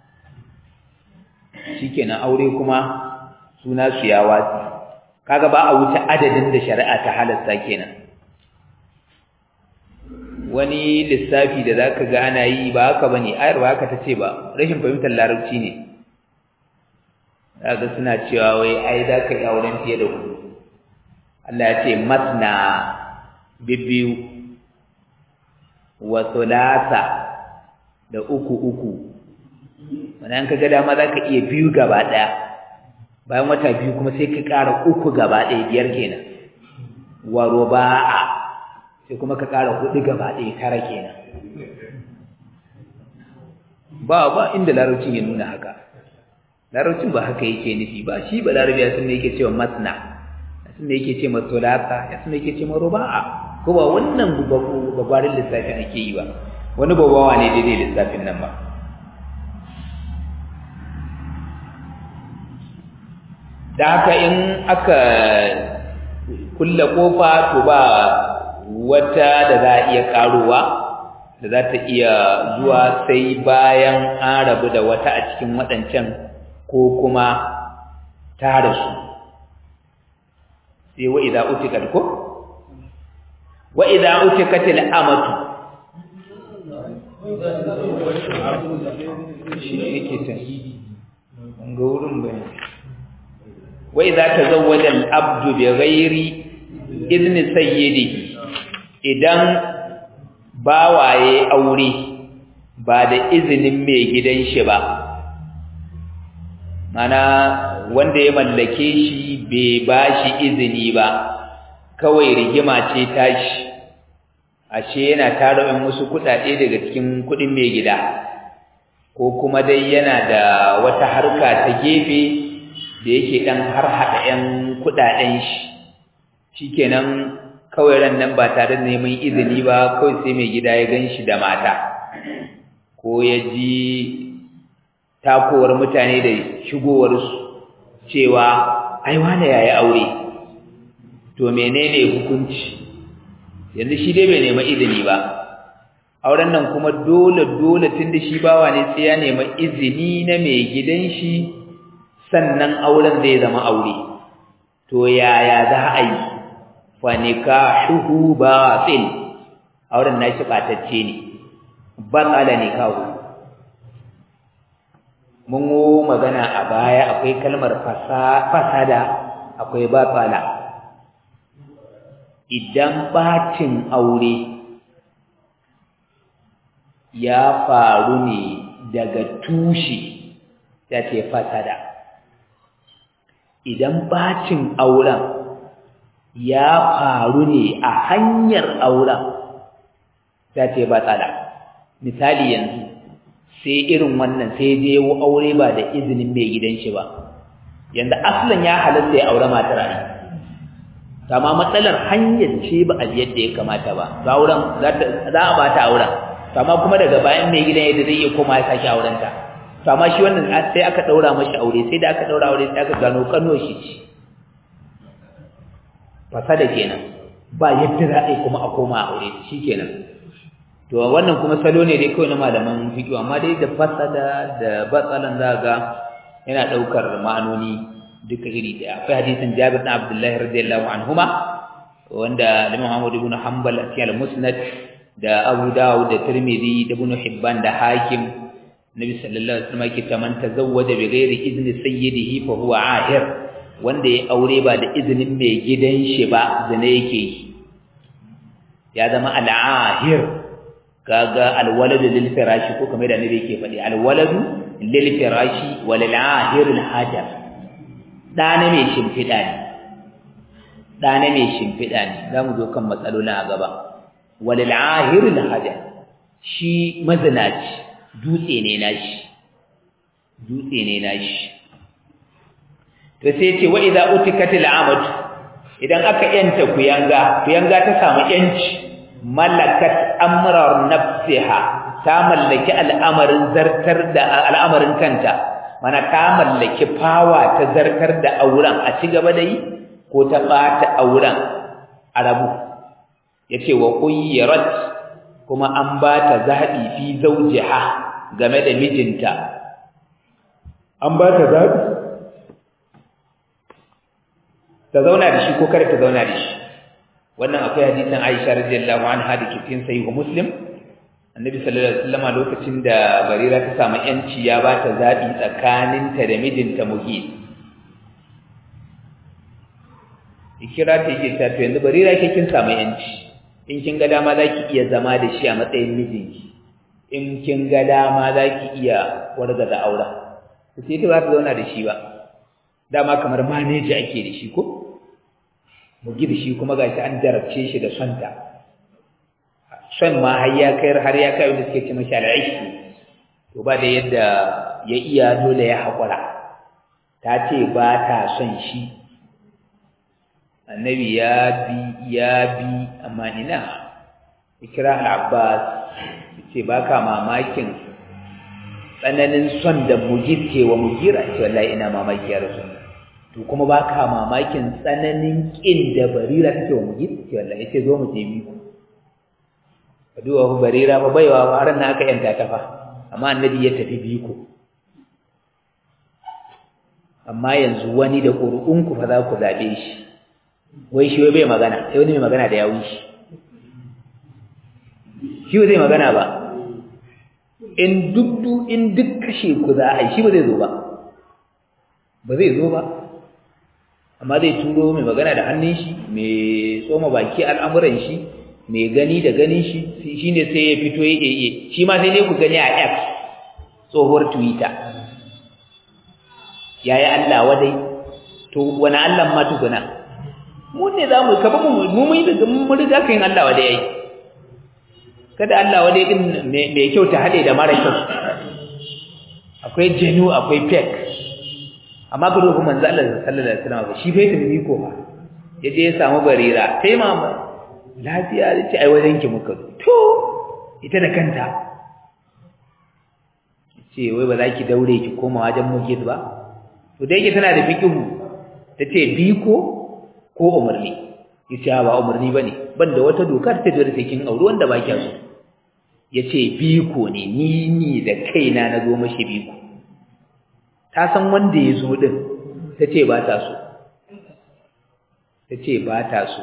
shikenan aure kuma suna su ya watsi kaga ba a wuce adadin da shari'a ta halasta kenan wani lissafi da zaka ga ana yi ba haka bane ayar ba haka tace ba rashin fahimtar larabci ne kaga suna cewa wai ai zaka yi auren fiye da hudu Allah ya ce masna bibbiyu wa thulatha da uku uku wannan kaga dama zaka iya biyu gaba daya bayan wata biyu kuma sai ka ƙara uku gaba ɗaya biyar kenan wa ruba'a sai kuma ka ƙara hudu gaba ɗaya tara kenan ba ba inda larabcin ya nuna haka larabcin ba haka yake nufi ba shi ba larabi ya sunne yake cewa masna ya sunne yake ce ma sulasa ya sunne yake ce ma ruba'a ko ba wannan babbarin lissafin ake yi ba wani babawa ne daidai lissafin nan ba da haka in aka kulle kofa to ba wata da za a iya karuwa da za ta iya zuwa sai bayan an rabu da wata a cikin waɗancan ko kuma ta rasu sai wa idza utikat ko wa idza utikatil amatu shi yake ta ga wurin bane wa idza tazawwaja al-abdu bighairi idni sayyidihi idan bawaye aure ba da izinin mai gidan shi ba mana wanda ya mallake shi bai bashi izini ba kawai rigima ce tashi ashe yana tara in wasu kuɗaɗe daga cikin kuɗin mai gida ko kuma dai yana da wata harka ta gefe da yake ɗan har haɗa ‘yan kuɗaɗen shi shikenan kawai ran nan ba tare da neman izini ba kawai sai mai gida ya gan shi da mata ko ya ji takowar mutane da shigowarsu cewa ai wane yayi aure to menene hukunci yanzu shi dai bai nema izini ba auren nan kuma dole dole tunda shi bawa ne sai ya nema izini na mai gidan shi sannan auren zai zama aure to yaya za a yi fa nikahuhu batil auren nashi batacce ne batala nikahu mun yi magana a baya akwai kalmar fasada akwai batala idan bacin aure ya faru ne daga tushe ya ce fasada idan bacin auren ya faru ne a hanyar auren ya ce batsala misali yanzu sai irin wannan sai je aure ba da izinin mai gidan shi ba yanzu aslan ya halatta ya aure matar ai amma matsalar hanyar ce ba a yadda ya kamata ba ga auren za a bata auren amma kuma daga bayan mai gidan yadda zai iya koma ya sake auren ta to amma shi wannan sai aka daura mashi aure sai da aka daura aure sai aka gano kano shi ce fasada kenan ba yadda za a yi kuma a koma aure shi kenan to wannan kuma salo ne dai kawai na malaman fiqh amma dai da fasada da batsalan za ga yana daukar ma'anoni duka iri daya akwai hadisin Jabir bin Abdullah radiyallahu anhuma wanda Imam Ahmad ibn Hanbal a cikin al-Musnad da Abu Dawud da Tirmidhi da Ibn Hibban da Hakim Nabi sallallahu alaihi wasallam yake man tazawwaja bi ghairi izni sayyidihi fa huwa ahir wanda ya aure ba da izinin mai gidan shi ba zane yake yi ya zama al-ahir kaga al-waladu lil firashi ko kamar da Nabi yake faɗi al-waladu lil firashi wal ahir al-hajar ɗana mai shimfiɗa ne ɗana mai shimfiɗa ne za mu zo kan matsalolin a gaba walil ahirul hada shi mazinaci dutse ne nashi dutse ne nashi to sai ce wa idza utikatil amatu idan aka yanta kuyanga kuyanga ta samu yanci malakat amrar nafsiha ta mallaki al'amarin zartar da al'amarin kanta mana ta mallaki fawa ta zartar da auren a ci gaba da yi ko ta bata auren a rabu yace wa quyyarat kuma an ba ta zabi fi zawjiha game da mijinta an ba ta zabi ta zauna da shi ko kar ta zauna da shi wannan akwai hadisin Aisha radiyallahu anha da ke cikin sahih Muslim annabi sallallahu alaihi wasallam lokacin da barira ta samu yanci ya ba ta zabi tsakaninta da mijinta muhit ikira ta yake ta to yanzu barira ke kin samu yanci in kin ga dama zaki iya zama da shi a matsayin mijinki in kin ga dama zaki iya wargaza auren sai ta ba ta zauna da shi ba dama kamar maneji ake da shi ko mugi da shi kuma gashi an jarabce shi da sonta son ma har ya kai har ya kai wanda suke ce mashi al'aishi to ba da yadda ya iya dole ya haƙura ta ce ba ta son shi annabi ya bi ya bi amma ina ikira al-abbas ce ba ka mamakin tsananin son da mujib ke wa mugira ce wallahi ina mamaki ya rasu to kuma ba ka mamakin tsananin ƙin da barira take wa mujib ce wallahi ce zo mu je biku duwa ku barira ba baiwa ba ran aka yanta ta fa amma annabi ya tafi biko amma yanzu wani da ƙuri'un ku fa za ku zabe shi wai shi wai bai magana sai wani mai magana da yawun shi shi zai magana ba in duk in duk kashe ku za a yi shi ba zai zo ba ba zai zo ba amma zai turo mai magana da hannun shi mai tsoma baki al'amuran shi mai gani da ganin shi shi ne sai ya fito ya yi shi ma sai dai ku gani a X tsohuwar Twitter yayi Allah wadai to wani Allah ma tukuna mu ne za mu kaba mu mu mun da mun riga kan Allah wadai yayi kada Allah wadai din mai kyau ta hade da mara kyau akwai jenu akwai fake amma ga ruhu manzo Allah sallallahu alaihi wasallam shi bai tafi ko ba yaje ya samu barira sai mama lafiya da ce ai wajen ki muka to ita da kanta ce wai ba za ki daure ki koma wajen mujid ba to da yake tana da fikihu tace biko ko umarni yace ba umarni bane banda wata dokar ta dole sai kin aure wanda ba kiya so yace biko ne ni ni da kaina na zo mashi biko ta san wanda ya zo din tace ba ta so tace ba ta so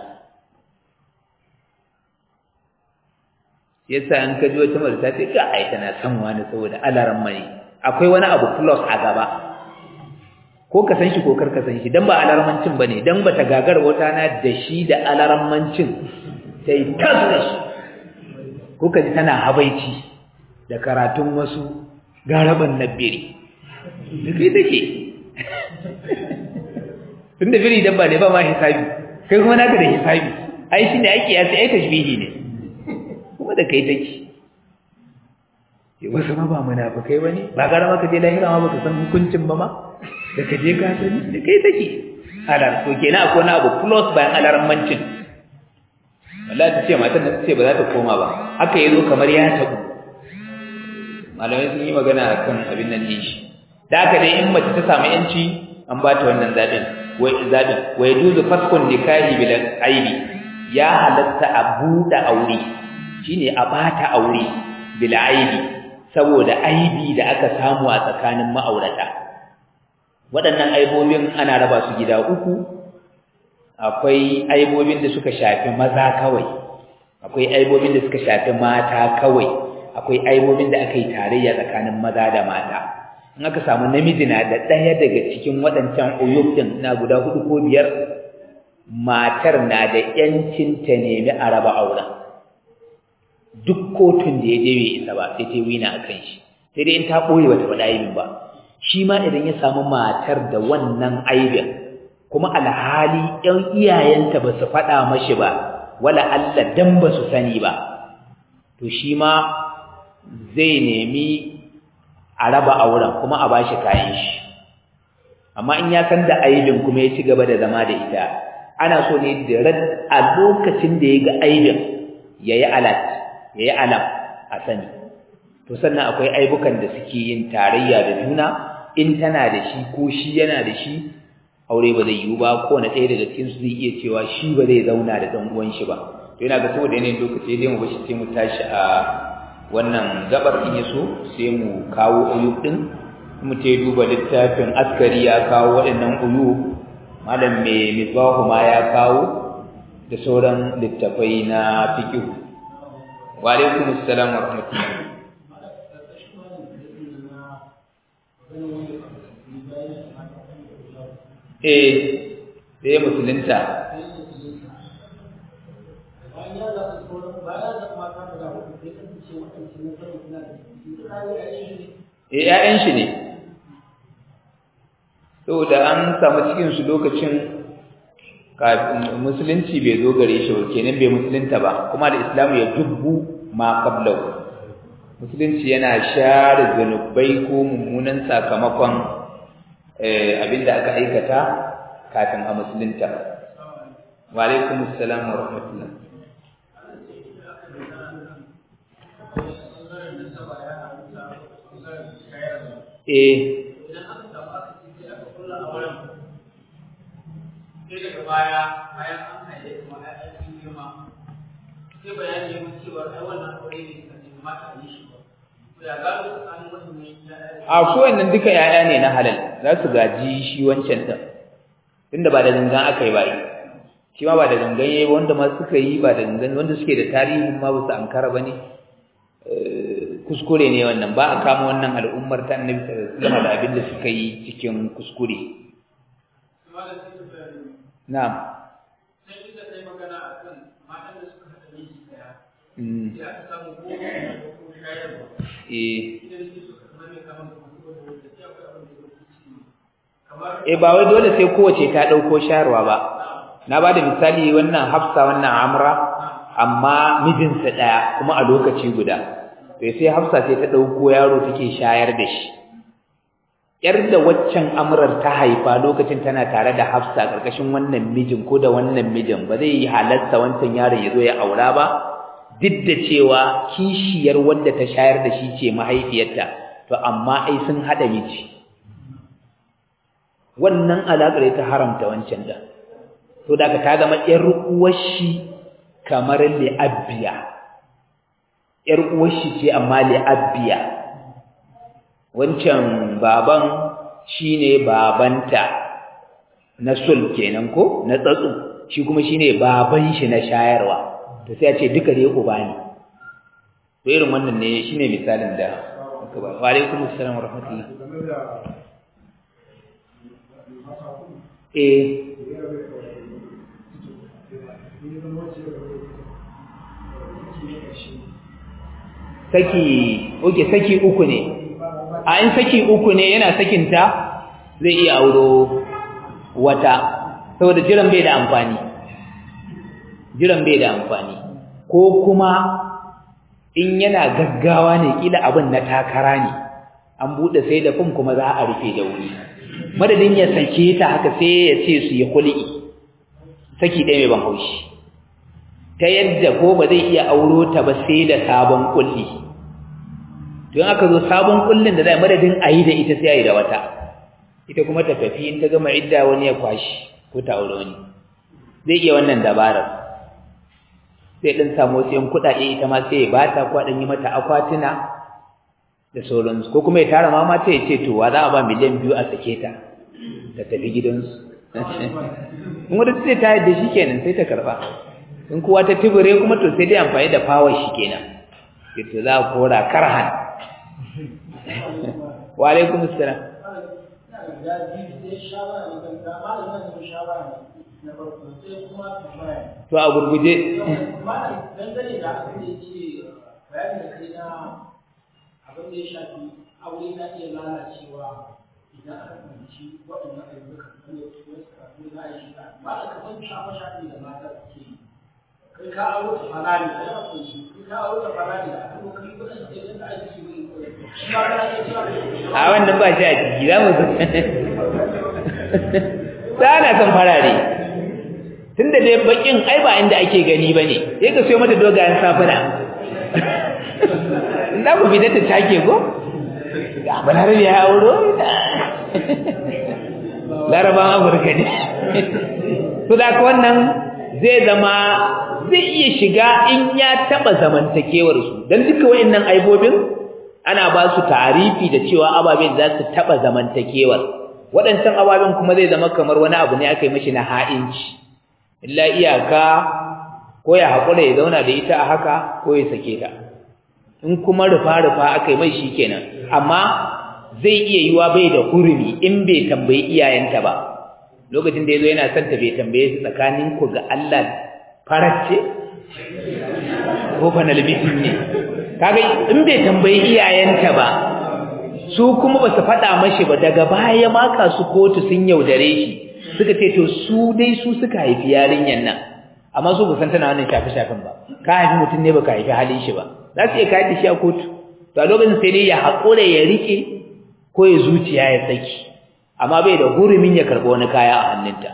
yasa an kaji wata mata ta ce ka ai tana son wani saboda alaran mani akwai wani abu plus a gaba ko ka san shi ko kar ka san shi dan ba alarmancin bane dan bata gagar wata na da shi da alarmancin sai tasda shi ko kaji tana habaici da karatun wasu garaban nabiri dukai take tunda biri dabba ne ba ma hisabi kai kuma naka da hisabi ai shine ake ya sai tashbihi ne kuma da kai take wasu ma ba munafikai bane ba gara maka je lahira ma baka san hukuncin ba ma da ka je ka sani da kai take alar to kenan akwai wani abu plus bayan alarmancin wallahi ta ce matan da ta ce ba za ta koma ba haka yazo kamar ya tabu malamai sun yi magana akan abin nan din shi da haka dai in mace ta samu yanci an ba ta wannan zabin wai zabin wai duzu faskun nikahi bil aibi ya halatta a buɗe aure shine a bata aure bil aibi saboda aibi da aka samu a tsakanin ma'aurata waɗannan aibobin ana raba su gida uku akwai aibobin da suka shafi maza kawai akwai aibobin da suka shafi mata kawai akwai aibobin da aka yi tarayya tsakanin maza da mata in aka samu namiji na da ɗaya daga cikin waɗancan uyub ɗin na guda hudu ko biyar matar na da ƴancin ta nemi a raba auren duk kotun da ya je bai isa ba sai ta wina a kan shi sai dai in ta ɓoye bata faɗa aibin ba shi ma idan ya samu matar da wannan aibin kuma alhali ƴan iyayenta ba su faɗa mashi ba wala Allah dan ba su sani ba to shi ma zai nemi a raba auren kuma a bashi kayan shi amma in ya san da aibin kuma ya ci gaba da zama da ita ana so ne da a lokacin da ya ga aibin ya yi alat ya yi alam a sani to sannan akwai aibukan da suke yin tarayya da juna in tana da shi ko shi yana da shi aure ba zai yiwu ba ko na ɗaya daga cikin su zai iya cewa shi ba zai zauna da ɗan uwan shi ba to yana ga saboda yanayin lokaci dai mu bashi sai mu tashi a wannan gabar in yaso sai mu kawo uyub din mu te duba littafin askari ya kawo waɗannan uyub malam mai misbahu ma ya kawo da sauran littafai na fiqh wa alaikum assalam wa rahmatullah eh sai musulunta eh ƴaƴan shi ne saboda an samu cikin su lokacin musulunci bai zo gare shi ba kenan bai musulunta ba kuma da islamu ya dubbu ma qablahu musulunci yana share zanubai ko mummunan sakamakon abinda aka aikata kafin a musulunta wa alaikum assalam wa rahmatullah eh sai daga baya bayan an haye kuma ya ɗan girma sai bayani ya mun cewa ai wannan aure ne ka ne mata a yi shi ba to ya gado tsakanin wannan ya a ko wannan duka yaya ne na halal za su gaji shi wancan din tunda ba da gangan aka yi ba shi ma ba da gangan yayi wanda ma suka yi ba da gangan wanda suke da tarihin ma ba su ankara bane kuskure ne wannan ba a kama wannan al'ummar ta annabi sallallahu alaihi wasallam da abin da suka yi cikin kuskure na'am sai inda kai magana akan matan da suka haɗa miji daya sai aka samu ko ko shayarwa eh idan su suka zama mai kaman da kuma da sai akwai abin da yake ciki kamar eh ba wai dole sai kowace ta dauko shayarwa ba na bada misali wannan Hafsa wannan Amra amma mijinsa daya kuma a lokaci guda to sai Hafsa sai ta dauko yaro take shayar da shi yar da waccan amrar ta haifa lokacin tana tare da Hafsa karkashin wannan mijin ko da wannan mijin ba zai yi halatta wancan yaron ya zo ya aura ba duk da cewa kishiyar wanda ta shayar da shi ce mahaifiyarta to amma ai sun hada miji wannan alaƙar ta haramta wancan da to daga ta zama ƴar uwar shi kamar li'abbiya ƴar uwar shi ce amma li'abbiya wancan baban shine babanta na sul kenan ko na tsatsu shi kuma shine baban shi na shayarwa to sai a ce duka dai uba ne to irin wannan ne shine misalin da aka ba wa alaikum assalam wa rahmatullah eh saki oke saki uku ne a in saki uku ne yana sakinta zai iya auro wata saboda jiran bai da amfani jiran bai da amfani ko kuma in yana gaggawa ne kila abin na takara ne an bude sai da fim kuma za a rufe da wuri madadin ya sake ta haka sai ya ce su yi kul'i saki ɗaya mai ban haushi ta yadda ko ba zai iya auro ta ba sai da sabon kulli don aka zo sabon kullin da zai madadin a yi da ita sai a yi da wata ita kuma ta tafi in ta gama idda wani ya kwashi ko ta aure wani zai iya wannan dabarar sai ɗin samu wasu yan kuɗaɗe ita ma sai ya bata ko ɗan yi mata akwatuna da sauransu ko kuma ya tara mama ta ya ce to wa za a ba miliyan biyu a sake ta ta tafi gidansu in wadda sai ta yadda shi kenan sai ta karɓa in kuwa ta tibire kuma to sai dai amfani da power shi kenan to za a kora karhan wa alaikum assalam to a gurguje dangane da abin da yake bayani da kai na abin da ya shafi aure na iya lalacewa idan aka fahimci waɗannan ayyuka wanda wasu karatu za a yi shi ba a kamar shafa shafi da mata suke yi kai ka aure ta falani da yawa ko shi kai ka aure ta falani da aka kai kudin da yake da ake shi shi ma kana iya cewa a wannan ba shi a ciki za mu zo ta na son farare tunda dai bakin ai ba inda ake gani bane sai ka siyo mata dogayen safuna za ku fita ta take ko ga balarabe ya auro laraban afirka ne su da wannan zai zama zai iya shiga in ya taba zamantakewar su dan duka wayannan aibobin ana ba su tarifi da cewa ababen za su taba zamantakewar waɗancan ababen kuma zai zama kamar wani abu ne aka yi mashi na ha'inci illa iyaka ko ya haƙura ya zauna da ita a haka ko ya sake ta in kuma rufa-rufa aka yi mai shi kenan amma zai iya yiwa bai da hurumi in bai tambayi iyayenta ba lokacin da ya zo yana son ta bai tambaye su tsakanin ku ga Allah faracce ko fanalbitin ne kaga in bai tambayi iyayenta ba su kuma ba su faɗa mashi ba daga baya maka su kotu sun yaudare shi suka ce to su dai su suka haifi yarinyan nan amma su ba san tana wannan shafe-shafen ba ka haifi mutum ne baka haifi halin shi ba za su iya kayar da shi a kotu to a lokacin sai dai ya haƙura ya rike ko ya zuciya ya saki amma bai da hurumin ya karɓi wani kaya a hannunta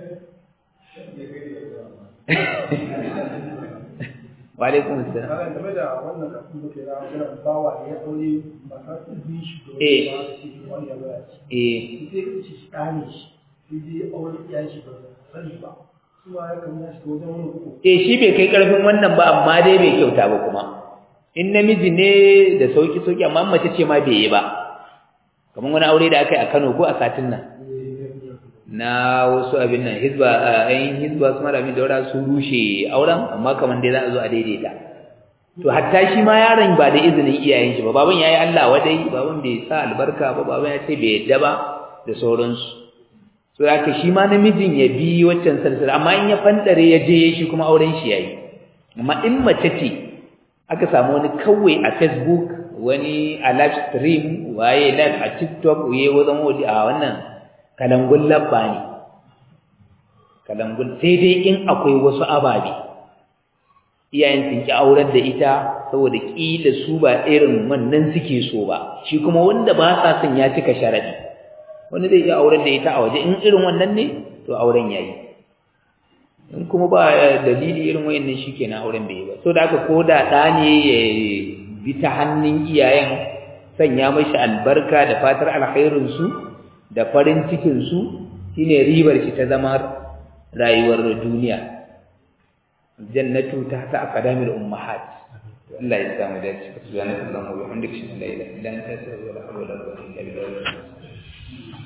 wa alaikum assalam Kana game da wannan kafin da ke da wannan bawa da ya aure masa ta bi shi da Eh. wani ya zara shi. eh Sai ka ce shi ɗane shi, sai dai aure ya shi ba sani ba. Su ma ya kamata shi wajen wani uku. eh shi bai kai karfin wannan ba amma dai bai kyauta ba kuma in namiji ne da sauki sauki amma mace ce ma bai yi ba kamar wani aure da aka yi a Kano ko a satin nan na wasu abin nan hizba ayin hizba su malami daura su rushe auren amma kamar dai za a zo a daidaita to hatta shi ma yaron ba da izinin iyayen shi ba baban yayi Allah wadai baban bai sa albarka ba baban ya ce bai yadda ba da sauransu so haka shi ma namijin ya bi waccan salsala amma in ya fandare ya je shi kuma auren shi yayi amma in mace ce aka samu wani kawai a Facebook wani a live stream waye live a TikTok waye wajen wadi a wannan kalangun labba ne kalangun sai dai in akwai wasu ababe iyayen sun ki aurar da ita saboda kila su ba irin wannan suke so ba shi kuma wanda ba sa son ya cika sharadi wani zai iya aurar da ita a waje in irin wannan ne to auren yayi in kuma ba dalili irin wayannan shikenan auren bai yi ba so da haka ko da da ne ya bi ta hannun iyayen sanya mashi albarka da fatar alkhairin su da farin cikin su shine ribar shi ta zama rayuwar duniya jannatu ta ta aqdamil ummahat Allah ya samu dace subhanallahi wa bihamdihi la ilaha illa anta astaghfiruka wa atubu ilaik